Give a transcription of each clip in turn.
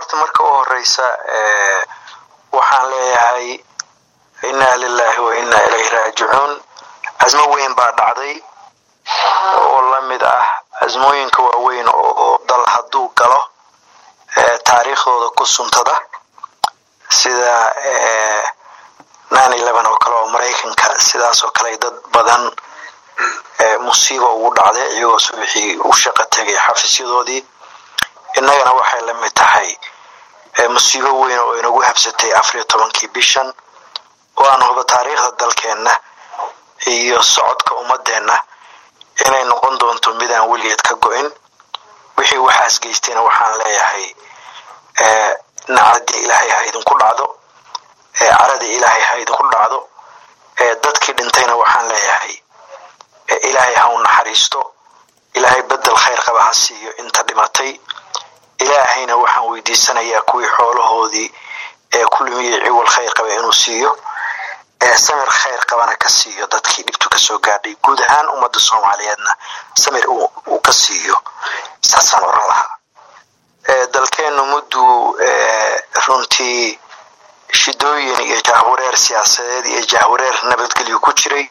horta marka u horeysa waxaan leeyahay inaa lilahi wa inaa ilayhi raajicuun casmo weyn baa dhacday oo la mid ah casmooyinka waaweyn oo dal hadduu galo taariikhdooda ku suntada sida nine eleven oo kale oo maraykanka sidaas oo kale dad badan musiiba ugu dhacday iyagoo subaxii u shaqo tegay xafiisyadoodii innagana waxay la mid tahay musiibo weyn oo inagu habsatay afariyo tobankii bishan oo aan hubo taariikhda dalkeenna iyo socodka ummadeenna inay noqon doonto mid aan weligeed ka go-in wixii waxaas geystayna waxaan leeyahay nacadii ilaahay ha idinku dhacdo caradii ilaahay ha idinku dhacdo dadkii dhintayna waxaan leeyahay ilaahay ha u naxariisto ilaahay bedel khayr qaba ha siiyo inta dhimatay ilaahayna waxaan weydiisanayaa kuwii xoolahoodii ee ku lumiyey ciwal khayr qaba inuu siiyo ee samir khayr qabana ka siiyo dadkii dhibtu kasoo gaadhay guud ahaan ummadda soomaaliyeedna samir uu ka siiyo saasaan oran lahaa dalkeennu mudduu runtii shidooyin iyo jahwareer siyaasadeed iyo jahwareer nabadgelyo ku jiray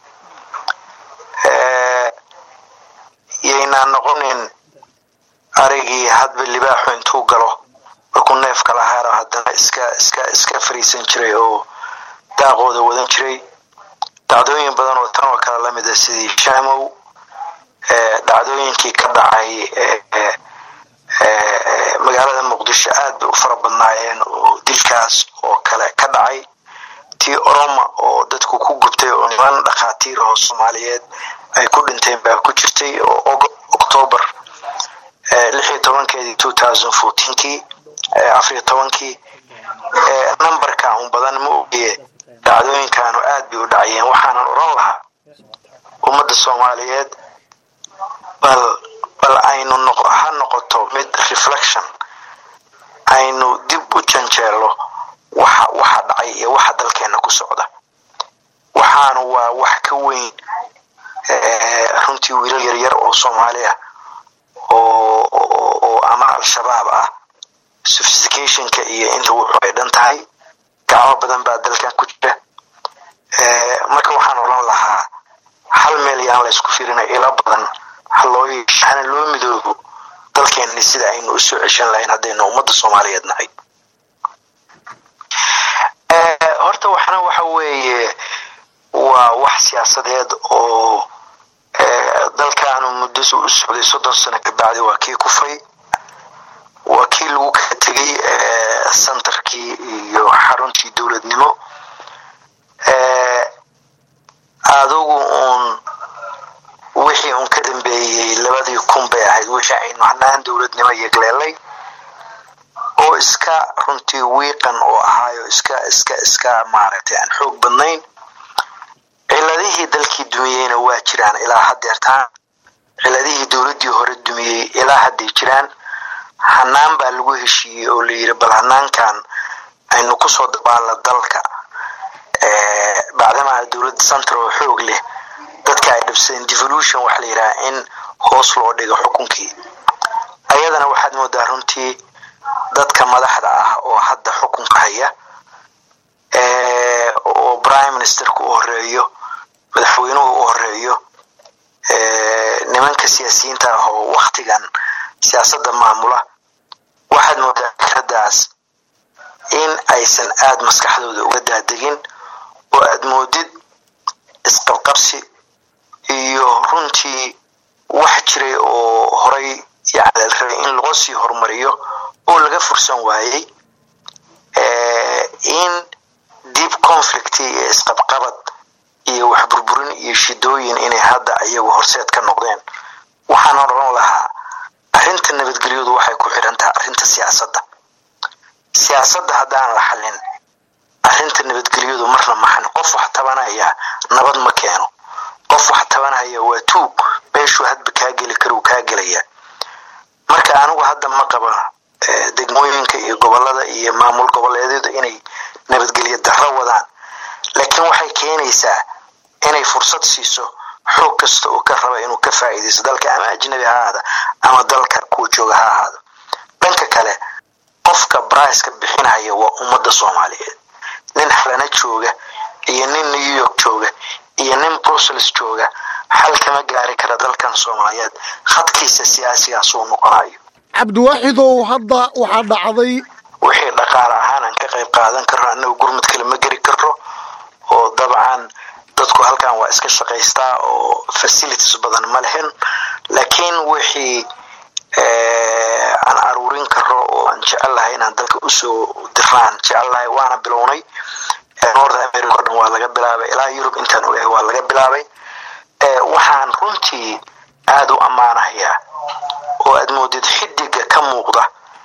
yaynaan noqonin arigii hadba libaaxu intuu galo markuu neefka lahaaro haddana iska iska iska fariisan jiray oo daaqooda wadan jiray dhacdooyin badan oo tan oo kale lamid a sidii shaamow dhacdooyinkii ka dhacay magaalada muqdisho aad bay u fara badnaayeen oo dilkaas oo kale ka dhacay tii oroma oo dadku ku gubtay oo niman dhakhaatiir oo soomaaliyeed ay ku dhinteen baa ku jirtay oo octoobar lixiyo tobankeedii two thousand fourteenkii afariyo tobankii numberka un badan ma ogiye dhacdooyinkaanu aad bay u dhacayeen waxaanan oran lahaa ummadda soomaaliyeed bal bal aynu ha noqoto mid reflection aynu dib u janjeelo waxa waxa dhacay iyo waxa dalkeena ku socda waxaanu waa wax ka weyn runtii wiilal yaryar oo soomaali ah oo ama al-shabaab ah sophisticationka iyo inta wuxuu ay dhan tahay gacmo badan baa dalkan ku jira marka waxaan oran lahaa hal meel yaan la isku firina ilo badan haloo hana loo midoobo dalkeenni sida aynu u soo ceshan lahayn haddaynu ummadda soomaaliyeed nahay horta waxna waxa weeye waa wax siyaasadeed oo dalkaanu muddo u socday soddon sano kabacdi waa kii kufay waa kii lagu kala tegay centerkii iyo xaruntii dowladnimo adugu uun wixii uun ka dambeeyey labadii kun bay ahayd wixii aynu hanaan dowladnimo yegleelay oo iska runtii wiiqan oo ahaayo iska iska iska maaragtay aan xoog badnayn ciladihii dalkii dumiyeyna waa jiraan ilaa haddeertaan ciladihii dowladdii hore dumiyey ilaa hadday jiraan hanaan baa lagu heshiiyey oo la yidhi bal hanaankan aynu kusoo dabaalla dalka bacdamaa dowladda central oo xoog leh dadka ay dhibsadeen devolution waxa la yidhaha in hoos loo dhigo xukunkii ayadana waxaad moodaa runtii dadka madaxda ah oo hadda xukunka haya oo prime ministerka u horeeyo madaxweynuhu u horeeyo nimanka siyaasiyiinta ah oo waktigan siyaasadda maamula waxaad moodaa fikradaas in aysan aada maskaxdooda uga daadegin oo aad moodid isqabqabsi iyo runtii wax jiray oo horay yani la rabay in laga sii horumariyo oo laga fursan waayey in deep conflict iyo isqabqabad iyo wax burburin iyo shidooyin inay hadda iyagu horseed ka noqdeen waxaan oran lahaa arrinta nabadgelyadu waxay ku xidhan tahay arrinta siyaasadda siyaasadda haddaan la xallin arrinta nabadgelyadu marna maxan qof wax tabanaya nabad ma keeno qof wax tabanaya waa tuug meeshuu hadba kaa geli karuu kaa gelaya marka anigu hadda ma qaba degmooyinka iyo gobolada iyo maamul goboleedyadu inay nabadgelyo darro wadaan laakiin waxay keenaysaa inay fursad siiso xoog kasta oo ka raba inuu ka faa'iidaysto dalka ama ajnabi ha ahaada ama dalka kuwa jooga ha ahaado dhanka kale qofka baraiska bixinaya waa ummadda soomaaliyeed nin xalana jooga iyo nin new york jooga iyo nin brussels jooga xal kama gaari kara dalkan soomaaliyeed khadkiisa siyaasigaasuu noqonayo cabdiwaaxidow hadda waxaa dhacday wixii dhaqaale ahaan aan ka qayb qaadan karno annagu gurmud kale ma geri karno oo dabcan dadku halkan waa iska shaqaystaa oo facilities badan ma lehen laakiin wixii aan aruurin karo oo aan jecel lahay inaan dalka usoo diraan jecel lahay waana bilownay north america o dhan waa laga bilaabay ilaa yurub intaan ogahay waa laga bilaabay waxaan runtii aada u ammaanahayaa oo aad moodid xidiga ka muuqda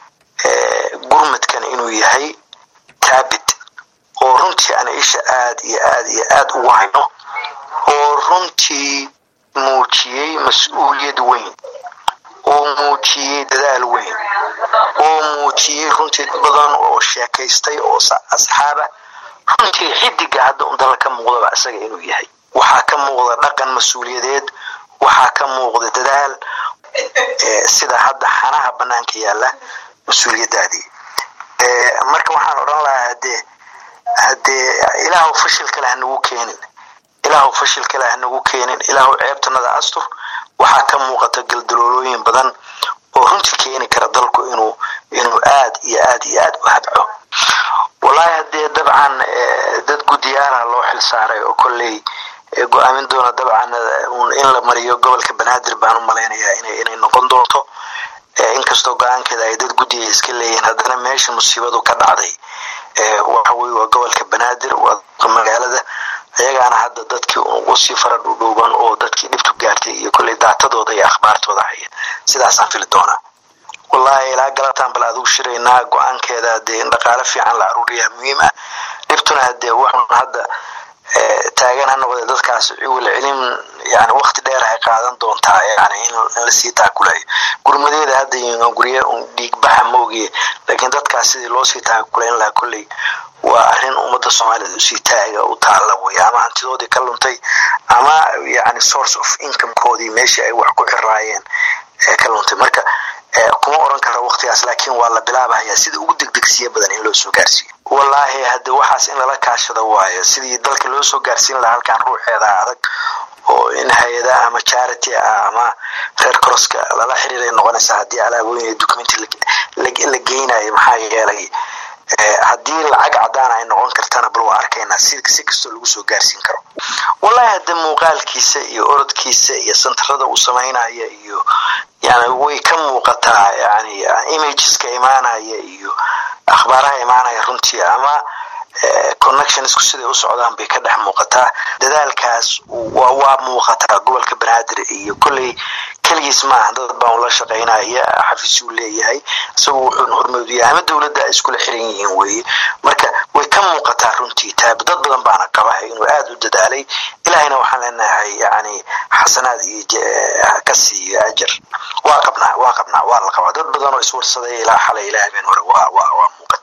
gurmadkan inuu yahay taabit oo runtii aan isha aad iyo aad iyo aad ugu hayno oo runtii muujiyey mas-uuliyad weyn oo muujiyey dadaal weyn oo muujiyey runtii badan oo sheekaystay oo asxaaba runtii xidiga hadda un dala ka muuqdaba isaga inuu yahay waxaa ka muuqda dhaqan mas-uuliyadeed waxaa ka muuqda dadaal sida hadda xanaha banaanka yaalla mas-uuliyadaadii marka waxaan odhan lahaa hadee haddee ilaahu fashil kale hanagu keenin ilaahu fashil kale hanagu keenin ilaahu ceebtanada astur waxaa ka muuqata galdaloolooyin badan oo runtii keeni kara dalku inuu inuu aad iyo aad iyo aad u habco wallaahi haddee dabcan dad guddiyaala loo xil saaray oo kolley go-aamin doona dabcan in la mariyo gobolka banaadir baan u malaynayaa ina inay noqon doonto inkastoo go-aankeeda ay dad guddiga iska leeyihiin haddana meesha musiibadu ka dhacday waxa weye waa gobolka banaadir waa magaalada ayagaana hadda dadkii ugu sii fara dhudhuuban oo dadkii dhibtu gaartay iyo kolley daatadooda iyo akhbaartooda haya sidaasaan fili doonaa wallaahi ilaa galataan bal adigu shiraynaa go-aankeeda hadee in dhaqaale fiican la aruuriyaa muhiim ah dhibtuna hadee waxun hadda taagan ha noqdee dadkaas ciwil celin yani wakti dheer ay qaadan doontaa yani in lasii taakulayo gurmadeeda hadda gurye dhiigbaxa maogiye laakiin dadkaas sidii loosii taakulayn lahaa kolley waa arrin ummadda soomaaliyed usii taaga u taalla wey ama hantidoodii ka luntay ama yani source of incomekoodii meeshii ay wax ku xiraayeen ka luntay marka kuma oran karo waktigaas laakiin waa la bilaabahaya sida ugu degdegsiya badan in loo soo gaarsiiyo wallaahi hadde waxaas in lala kaashado waayo sidii dalka loo soo gaarsiin lahaa halkan ruuxeeda adag oo in hay-ada ama charity ah ama reer crosska lala xiriiray noqonaysa haddii alaabooyin iyo documenti la geynayo maxaa yeelay haddii lacag cadaan ay noqon kartana bal waa arkaynaa si si kastoo lagu soo gaarsiin karo wallahi hadde muuqaalkiisa iyo orodkiisa iyo santarada uu samaynaya iyo yani way ka muuqataa yani imageska imaanaya iyo akhbaaraha imaanaya runtii ama connectionsku siday u socdaan bay ka dhex muuqataa dadaalkaas waa muuqataa gobolka banaadir iyo kolley keligiis maaha dad baan ula shaqaynaya xafiisuu leeyahay isagu wuxuuna hormoodiya ama dowladda iskula xiran yihiin weye marka way ka muuqataa runtii taab dad badan baana qaba inuu aada u dadaalay ilahayna waxaan leenahay yani xasanaad iyo ka siiyo ajar waa qabnaa waa qabnaa waa la qabaa dad badan oo iswarsaday ilaa xalay ilaa habeen hore waa waa waa muuqata